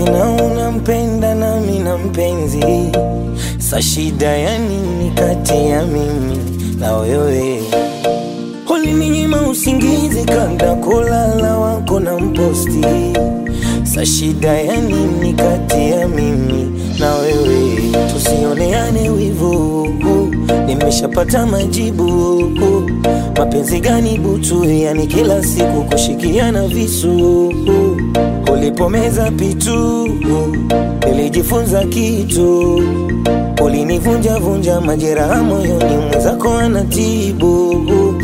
na unampenda nami na mpenzi, sa shida ya nini kati ya mimi na wewe? Ulininyima usingizi kabla kulala wako na mposti, sa shida ya nini kati ya mimi na wewe? Tusioneane wivu, nimeshapata majibu. Mapenzi gani butu, yani kila siku kushikiana visu. Ulipomeza pitu, nilijifunza kitu. Ulinivunja vunja majeraha moyoni, mwenzako anatibu.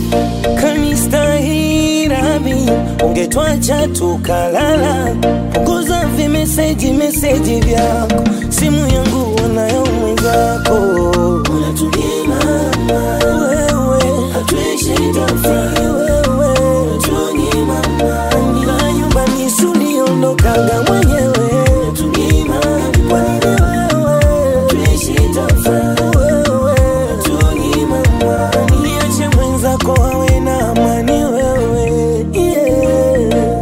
Kanistahirabi, ungetwacha tukalala. Punguza vimeseji meseji vyako, simu yangu wanayo mwenzako. Unatunyima wewe, hatuishi tofauti wewe, unatunyima amani. na nyumbani suliondokaga mwenyewe. Unatunyima kwani wewe, hatuishi tofauti wewe, unatunyima amani. Niache mwenzako awe na amani wewe, yeah.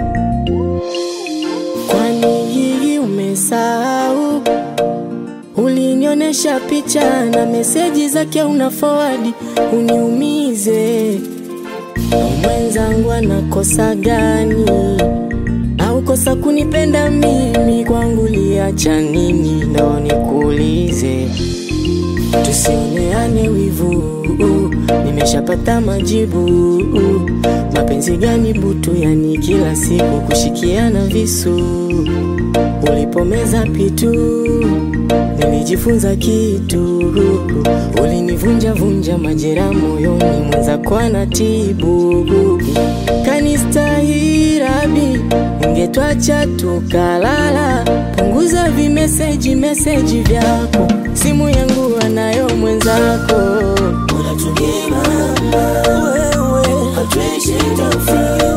Kwani hii umesahau? Ulinionyesha picha na meseji zake una forward uniumize. Mwenzangu anakosa gani? Au kosa kunipenda mimi? Kwangu liacha nini? Ndo nikuulize, tusioneane wivu, nimeshapata majibu. Mapenzi gani butu, yani kila siku kushikiana visu. Ulipomeza pitu, nilijifunza kitu. Ulinivunja vunja majeraha moyoni, mwenzako anatibu. Kanistahirabi, ungetwacha tukalala. Punguza vimeseji meseji vyako, simu yangu anayo mwenzako. Unatunyima wewe, hatuishi tofauti